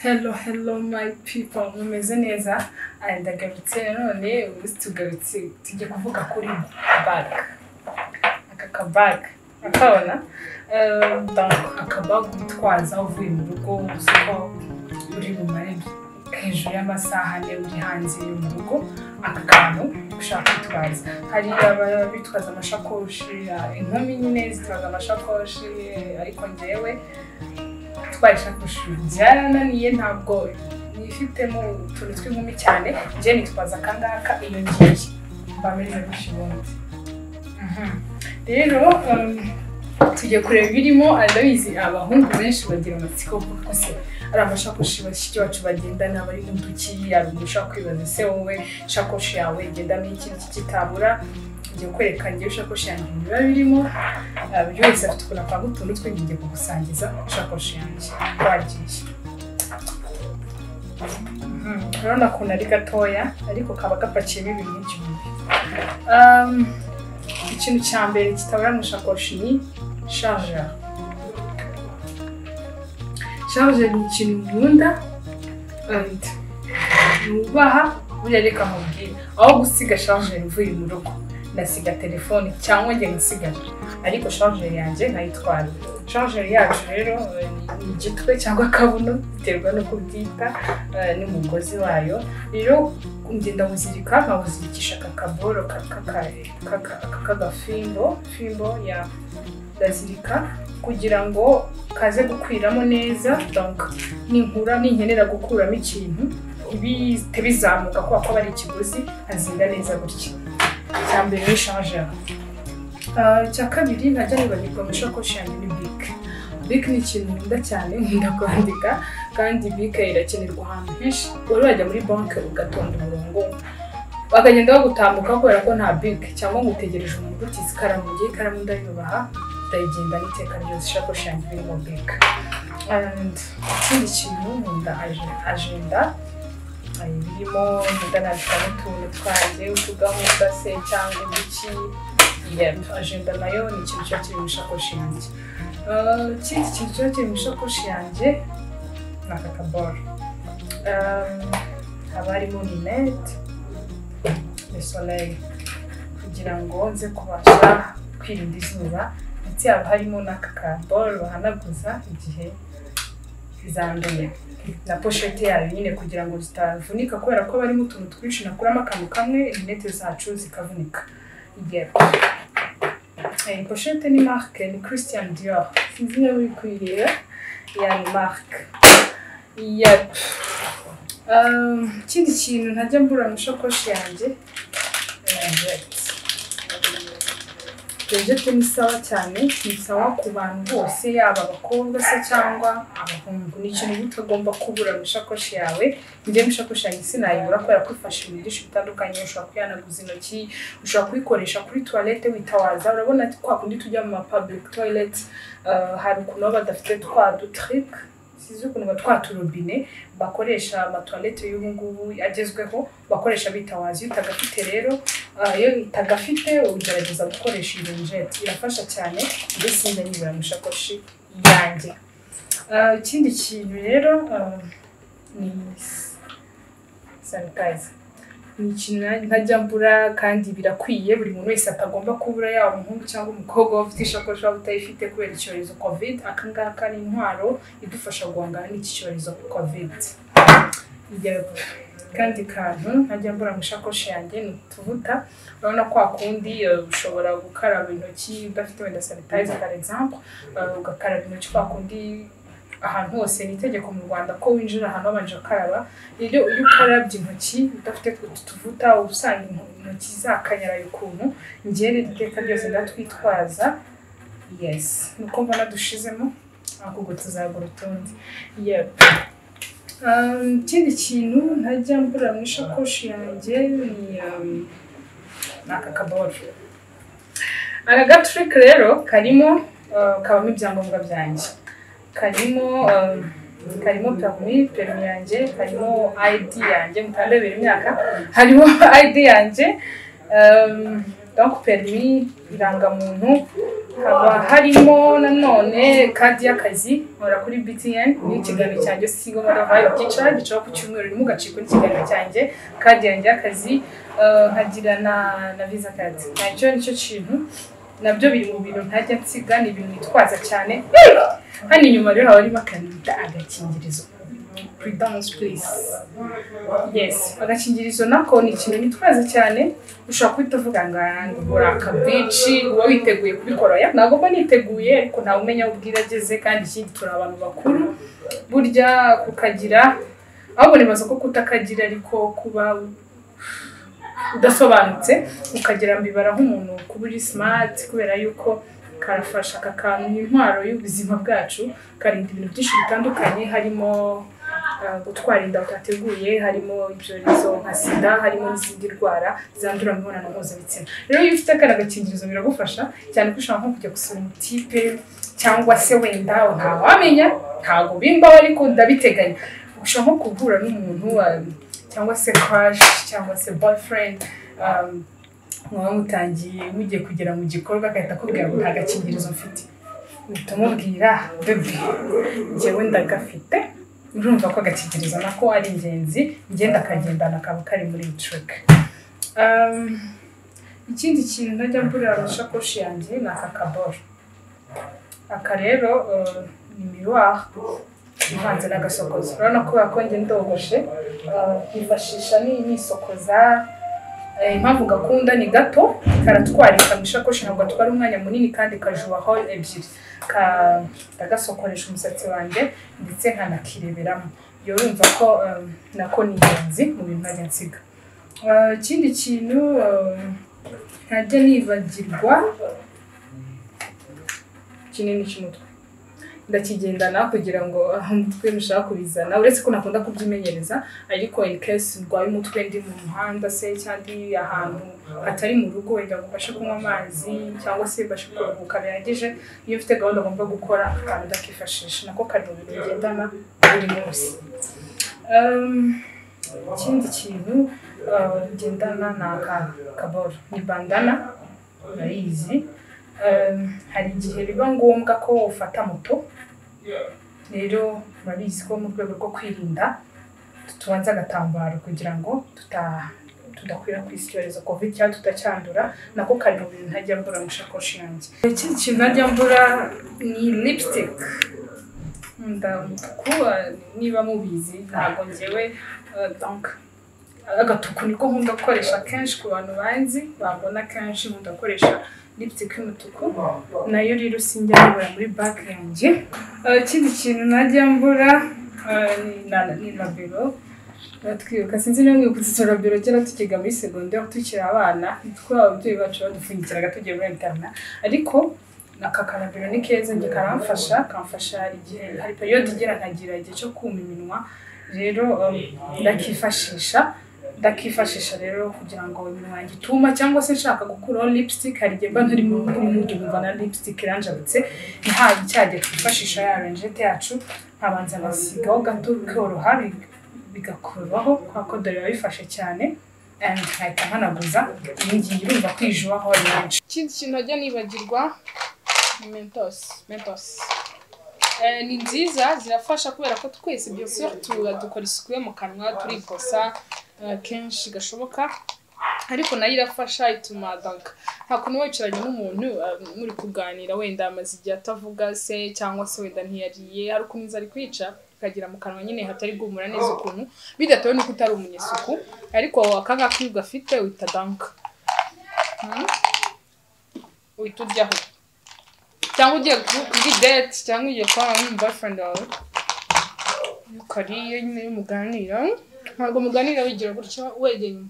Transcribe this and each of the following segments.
hello hello my people mumeze neza ndagarutse none ubu tugarutse tujya kuvuga kuri bag aka kabaga akabona akabaga utwaza uvuye mu rugo useka uri mu marembo hejuru y'amasaha ane uri hanze yo mu rugo aka kantu ushaka kwitwaza hari ababa bitwaza amashakoshi inkumi nyine zitwaza amashakoshi ariko ngewe twarishakoshi byarananiye ntabwo nifitemo utuntu tw'inkumi cyane njye nitwaza akangaka iyo ngiye mba meze gutya ubundi rero tujya kureba ibirimo arabizi abahungu benshi bagira amatsiko kuko se ari amashakoshi bashiki bacu bagendana bari mu duki yaba ushaka kwibaza se wowe ishakoshi yawe igendamo iki n'iki kitabura ngiye kwereka ngewe ishakoshi yanjye biba birimo buri wese afite ukuntu apanga utuntu twe ngiye kugusangiza ishakoshi yanjye twagiye urabona ukuntu ari gatoya ariko kaba gapakiyemo ibintu byinshi Um, ikintu cya mbere kitabura mu ishakoshi ni charger charger ni ikintu nkunda and nubaha buriya reka nkubwire aho gusiga charger uvuye mu rugo ndasiga telefone cyangwa njye nsigaje ariko charger yanjye nkayitwara charger yacu rero eh, ni igitwe cyangwa akabuno biterwa n'uko ubyita eh, n'umugozi wayo rero ngenda wuzirika nkawuzirikisha aka kaboro kaka- kaka- kaka- k'agafimbo fimbo ya ndazirika kugira ngo kaze gukwiramo neza donc ninkura ninkenera gukuramo ikintu ntibihite bizamuka kubera ko aba ari ikiguzi azinda neza gutya icya mbere ni charger Ah, icya kabiri najya nibagirwa mu ishakoshi yanjye ni bike bike ni ikintu nkunda cyane nkunda kwandika kandi bike irakenerwa ahantu henshi wari wajya muri banki ugatonda umurongo bakagenda bagutambuka kubera ko nta bike cyangwa ngo utegereje umuntu utize ikaramu ngiye ikaramu ndayubaha ndayigendana iteka ryose ishakoshi yanjye irimo bike And ikindi kintu nkunda aje- agenda hari ibirimo mudanabikamo utuntu twanjye utugahunda se cyangwa uduki Yep, agenda nayo ni ikintu kiba kiri mu ishakoshi yanjye Ah, ikindi kintu kiba kiri mu ishakoshi yanjye ni aka kaboro Um, haba harimo rinete de soleil kugira ngo nze kubasha kwirinda izuba ndetse haba harimo n'aka kaboro bahanaguza igihe zanduye na poshete yayo nyine kugira ngo zitavunika kubera ko barimo utuntu twinshi nakuramo akantu kamwe rinete zacu zikavunika yego iyi poshete ni marike ni christian dior sinzi niba uri kuyireba ya ni marike yego Um, ikindi kintu ntajya mbura mu ishakoshi yanjye Rejete ni sawa cyane ni sawa ku bantu bose yaba abakobwa se cyangwa abahungu ni ikintu uba utagomba kubura mu ishakoshi yawe njye mu ishakoshi yanjye sinayibura kubera ko ifasha ibintu byinshi bitandukanye ushobora kwihanaguza intoki ushobora kuyikoresha kuri tuwarete witawaza urabona kwa kundi tujya mu ma public toilet uh, hari ukuntu baba badafite twa dutrike sizi ukuntu ba twa turobine bakoresha amatuwarete y'ubu ngubu agezweho bakoresha bitawaza iyo utagafite rero ah, iyo utagafite ugerageza gukoresha iyo njeti irafasha cyane mbese njya nyibura mu ishakoshi yanjye Ah, ikindi kintu rero ah, ni sanitayiza ni ikintu ntajya mbura kandi birakwiye buri muntu wese atagomba kubura yaba umuhungu cyangwa umukobwa waba ufite ishakoshi waba utayifite kubera icyorezo covid akangaka ni intwaro idufasha guhangana n'iki cyorezo covid yego kandi kantu ntajya mbura mu ishakoshi yanjye ni utuvuta urabona kwa kundi eh, ushobora gukaraba intoki udafite wenda sanitayiza par exemple eh, ugakaraba intoki kwa kundi ahantu hose ni itegeko mu rwanda ko winjira ahantu wabanje ukaraba rero iyo ukarabye intoki udafite utu tuvuta uba usanga into- intoki zakanyaraye ukuntu ngere iteka ryose ndatwitwaza yes nuko mbona dushizemo ahubwo ubwo tuzagura utundi yep Um, ikindi kintu ntajya mbura mu ishakoshi yanjye ni um, ni aka kaboro aka gaturike rero karimo uh, kabamo ibyangombwa byanjye karimo um, karimo perimi perimi yanjye harimo id yanjye mutandabira imyaka harimo id yanjye um, donc perimi irangamuntu haba harimo nanone kadi y'akazi nkora kuri btn ni ikiganiro cyanjye sigo modovayo kica gicaho ku cyumweru ni mugaci kuri ikiganiro cyanjye kadi yanjye y'akazi eh, nkagira na na visa kadi nacyo nicyo kintu nabyo biri mu bintu ntajya nsiga ni ibintu nitwaza cyane hano inyuma rero haba harimo akantu bita agakingirizo prudence please yes agakingirizo nako ni ikintu nitwaza cyane ushobora kuhita uvuga ngo ngura akabici uba witeguye kubikora oya ntabwo mba niteguye ariko ntawe umenya aho ubwira ageze kandi ikindi turi abantu bakuru burya kukagira ahubwo nibaza ko kutakagira ariko kuba udasobanutse ukagira mbibara nk'umuntu kuba uri simati kubera yuko karafasha aka kantu ni intwaro y'ubuzima bwacu karinda ibintu byinshi bitandukanye harimo Uh, gutwara inda utateguye harimo ibyorezo nka sida harimo n'izindi ndwara zandurira mu mibonano mpuzabitsina rero iyo ufite akana gakingirizo biragufasha cyane ko ushobora nko kujya gusura umutipe cyangwa se wenda ntawamenya ntabwo bimbaho ariko ndabiteganya ushobora nko guhura n'umuntu um, cyangwa se crush cyangwa se boyfriend um, mwaba mutangiye mugiye kugera mu gikorwa agahita akubwira ngo nta gakingirizo mfite uhita umubwira bebe njyewe ndagafite urumva ko agakingirizo nako ari ingenzi ngenda akagendana kaba kari muri trick Um, ikindi kintu najya mburira mu isakoshi yanjye ni aka kaboro aka rero uh, ni miroir ivanze n'agasokozo urabona ko kubera ko njye ndogoshe uh, nkifashisha ni- nisokoza Eh, impamvu gakunda ni gato karatwarika mu isakoshi ntabwo gatwara umwanya munini kandi kajubaho ebyiri Ka- ndagasokoresha umusatsi wanjye ndetse nkanakireberamo iyo urumva ko um, nako ni ingenzi mu bintu ntajya nsiga Uh, ikindi kintu um, ntajya nibagirwa kinini cy'umutwe ndakigendana kugira ngo aho umutwe nushaka kubizana uretse ko nakunda kubyimenyereza ariko in case ndwaye umutwe ndi mu muhanda se cyangwa ndi ahantu hatari mu rugo wenda ngo mbashe kunywa amazi cyangwa se mbashe kuruhuka bihagije iyo ufite gahunda agomba gukora akantu ndakifashisha nako kari mu bintu ngendana buri munsi Um, ikindi kintu uh, ngendana ni aka kaboro ni bandana urayizi Um, hari igihe biba ngombwa ko ufata moto rero murabizi ko mu rwego rwo kwirinda tubanza agatambaro kugira ngo tuta- tudakwirakwiza icyorezo covid cyangwa tutacyandura nako kari mu bintu ntajya mbura mu isakoshi yanjye ikindi kintu ntajya mbura ni lipstick nkunda umutuku eh, niba mubizi ntabwo ngewe eh, donc agatuku niko nkunda gukoresha kenshi ku bantu banzi bambona kenshi nkunda gukoresha lipstick y'umutuku nayo rero sinjya mbura muri bag yanjye Eh, ikindi kintu najya mbura eh, ni na- ni labero twibuka sinzi niba mwibuka izo robero kera tukiga muri segonderi aho tukiri abana twaba ababyeyi bacu badupfunyikiraga tugiye muri interina ariko aka karabero ni keza njye karamfasha kamfasha igihe hari periyode igera nkagira igihe cyo kuma iminwa rero um, ndakifashisha ndakifashisha rero kugira ngo iminwa yanjye ituma cyangwa se nshaka gukuraho lipstick hari igihe mba ntari mu mood nkumva na lipstick iranjabutse ntabe cyagiye twifashisha ya ranjete yacu nkabanza ngasigaho gato bikoroha bi- bigakurwaho kubera ko dore biba bifashe cyane and nkahita nkanaguza iyi ngiyi urumva ko ijubaho ari menshi ikindi kintu najya nibagirwa ni mentos mentos Eh, ni nziza zirafasha kubera ko twese byose dukora isuku yo mu kanwa turikosa eh, kenshi gashoboka ariko nayo irafasha ituma danka nta kuntu wicaranye n'umuntu eh, muri kuganira wenda amaze igihe atavuga se cyangwa se wenda ntiyariye hari ukuntu inzara ari kwica ukagera mu kanwa nyine hatari guhumura neza ukuntu bidatewe n'uko utari umunyesuku ariko aka ngaka iyo ugafite uhita danka Hmm? uhita uryaho cyangwa ugiye ku- kuri date cyangwa ugiye kubana n'umuboyfriend wawe iyo ukariye nyine iyo muganira ntabwo muganira wigira gutya wegeye inyuma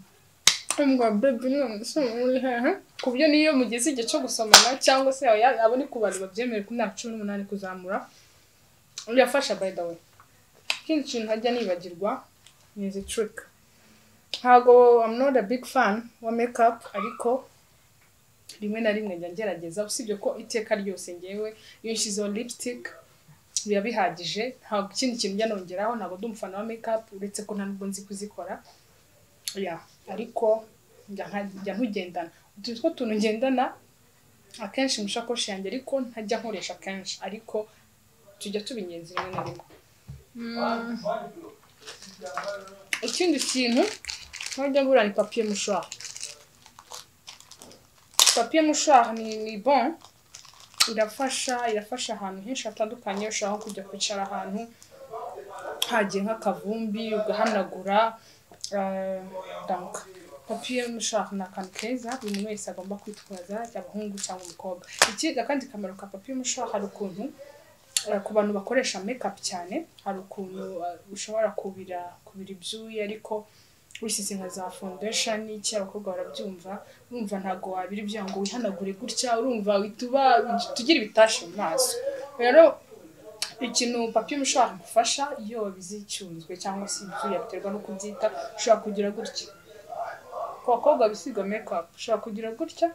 mbwa bebi none se muri hehe ku buryo niyo mugeze igihe cyo gusomana cyangwa se aya- abo ni ku bantu babyemerewe ku myaka cumi n'umunani kuzamura birafasha by the way ikindi kintu ntajya nibagirwa ni izi trick ntabwo I'm not a big fan wa makeup ariko rimwe na rimwe njya ngerageza usibye ko iteka ryose ngewe iyo nshyizeho lipstick biba bihagije ntabwo ikindi kintu njya nongeraho ntabwo ndi umufana wa makeup uretse ko nta nubwo nzi kuzikora ya ariko njya nka- njya ntugendana utwo tuntu ngendana akenshi mu ishakoshi yanjye ariko ntajya nkoresha kenshi ariko tujya tubingenzi rimwe na rimwe ikindi kintu nkajya ngura ni papiye mushwari papiye mushwari ni ni bon irafasha irafasha ahantu henshi hatandukanye ushobora nko kujya kwicara ahantu hagiye nk'akavumbi ugahanagura eh, donc papiye mushwari ni akantu keza buri muntu wese agomba kwitwaza yaba abahungu cyangwa umukobwa ikiga kandi kamaro ka papiye mushwari hari ukuntu eh, ku bantu bakoresha makeup cyane hari ukuntu eh, ushobora kubira kubira ibyuya ariko wisize nka za foundation iki abakobwa barabyumva urumva ntabwo wabira ibyuya ngo wihanagure gutya urumva wituba tugira ibitashe mu maso rero ikintu papiye ushobora gufasha iyo wabize icyunzwe cyangwa se ibyuya biterwa no kubyita ushobora kugira gutya ku bakobwa bisiga makeup ushobora kugira gutya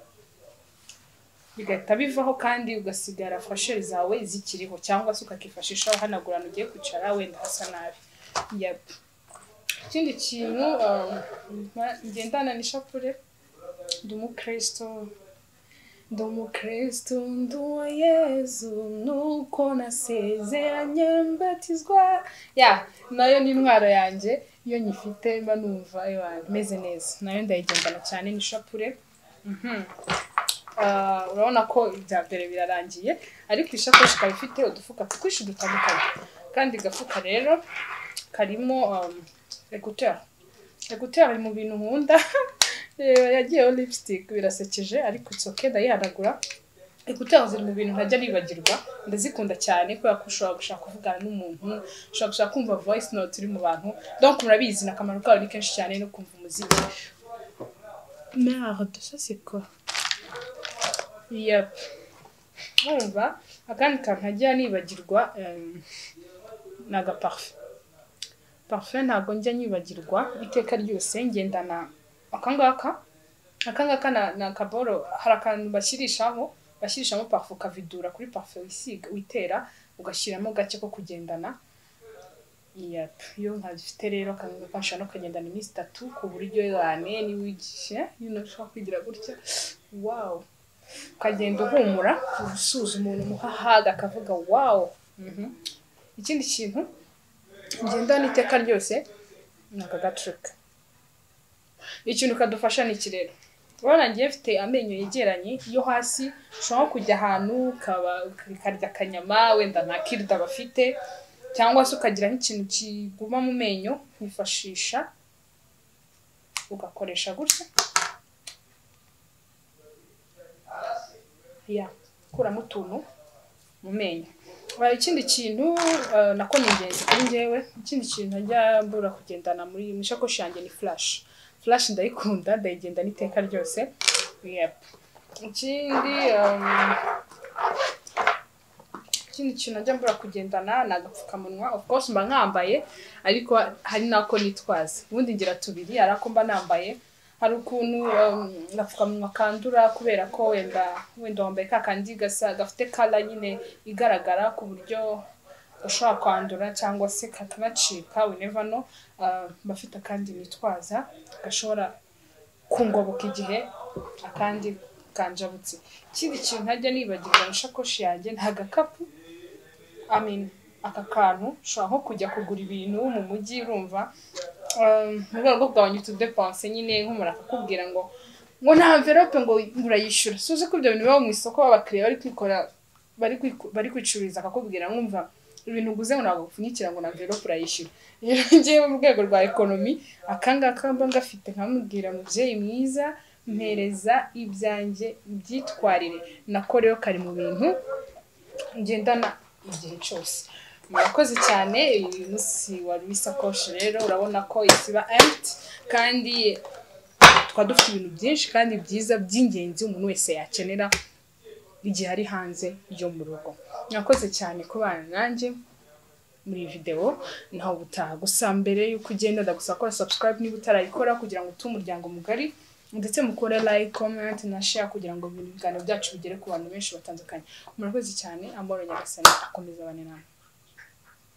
bigahita bivaho kandi ugasigara fasheri zawe zikiriho cyangwa se ukakifashisha uhanagura ahantu ugiye kwicara wenda hasa nabi yep. ikindi kintu um, ma- ngendana n'ishapure ndi umukristo ndi umukristo ndi uwa yezu nuko nasezeranye mbatizwa ya nayo ni intwaro yanjye iyo nyifite mba numva ewana meze neza nayo ndayigendana cyane n'ishapure Mhm. Ah, urabona ko ibya mbere birarangiye ariko ishakoshi ikaba ifite udufuka twinshi dutandukanye kandi gafuka rero karimo um, ekuteri ekuteri mu bintu nkunda Reba, yagiyeho lipstick birasekeje ariko itsoke ndayihanagura ekuteri ziri mu bintu ntajya nibagirwa ndazikunda cyane kubera ko ushobora gushaka kuvugana n'umuntu ushobora gushaka kumva voice note iri mu bantu donc murabizi ni akamaro kayo ni kenshi cyane no kumva umuziki merde ça c'est quoi yep urumva akandi kantu ntajya nibagirwa em, ni agaparufe parufe ntabwo njya nyibagirwa iteka ryose ngendana akangaka akangaka na- ni akaboro hari akantu bashyirishaho bashyirishamo parufe ukavidura kuri parufe wisiga witera ugashyiramo gake ko kugendana Yep. iyo nkabifite rero akangaka nshobora no kagendana iminsi itatu ku buryo yane niba ugiye nyine ushobora kwigira gutya wawu ukagenda uhumura usuhuza umuntu umuhahaga akavuga wawu Mhm. ikindi kintu ngendana iteka ryose ni aka gacuka ikintu kadufasha ni iki rero urabona ngiye mfite amenyo yegeranye yo hasi ushobora kujya ahantu ukaba- ukarya akanyama wenda nta kirida bafite cyangwa se ukagira nk'ikintu kiguma mu menyo wifashisha ugakoresha gutya ya ukuramo utuntu mu menyo Ba- ikindi kintu eh, nako ni ingenzi kuri njyewe ikindi kintu njya mbura kugendana muri mu ishakoshi yanjye ni flash flash ndayikunda ndayigendana iteka ryose yep. ikindi um, ikindi kintu njya mbura kugendana ni agapfukamunwa of course mba nkambaye ariko hari n'ako nitwaza ubundi ngira tubiri ari ako mba nambaye hari ukuntu um, agapfukamunwa kandura kubera ko wenda wenda wambaye ka kandi gasa gafite kala nyine igaragara ku buryo ushobora kwandura cyangwa se kakanacika whenever no uh, bafite akandi nitwaza gashobora kungoboka igihe akandi kanjabutse ikindi kintu ntajya nibagirwa mu ishakoshi yanjye ni agakapu I mean, aka kantu ushobora nko kujya kugura ibintu mu mujyi urumva um, mu rwego rwo kugabanya utudepanse nyine nk'umuntu akakubwira ngo ngo nta mverope ngo urayishyura si uzi ko ibyo bintu biba mu isoko babakiriya bari kwikora bari kwiku- bari kwicururiza akakubwira nkumva ibintu uguze ngo ntabwo upfunyikira ngo na mverope urayishyura rero ngewe mu rwego rwa ekonomi akangaka mba ngafite nkamubwira mubyeyi mwiza mpereza ibyanjye byitwarire nako rero kari mu bintu ngendana igihe cyose murakoze cyane uyu munsi wari w'isakoshi rero urabona ko isiba empty kandi tukaba dufite ibintu byinshi kandi byiza by'ingenzi umuntu wese yakenera igihe ari hanze yo mu rugo mwakoze cyane kubana nanjye muri iyi videwo ntaho gutaha gusa mbere y'uko ugenda ndagusaba gukora subscribe niba utarayikora kugira ngo utume umuryango mugari ndetse mukore like comment na share kugira ngo ibintu- ibiganiro byacu bigere ku bantu benshi batandukanye murakoze cyane amahoro nyagasani akomeza abane namwe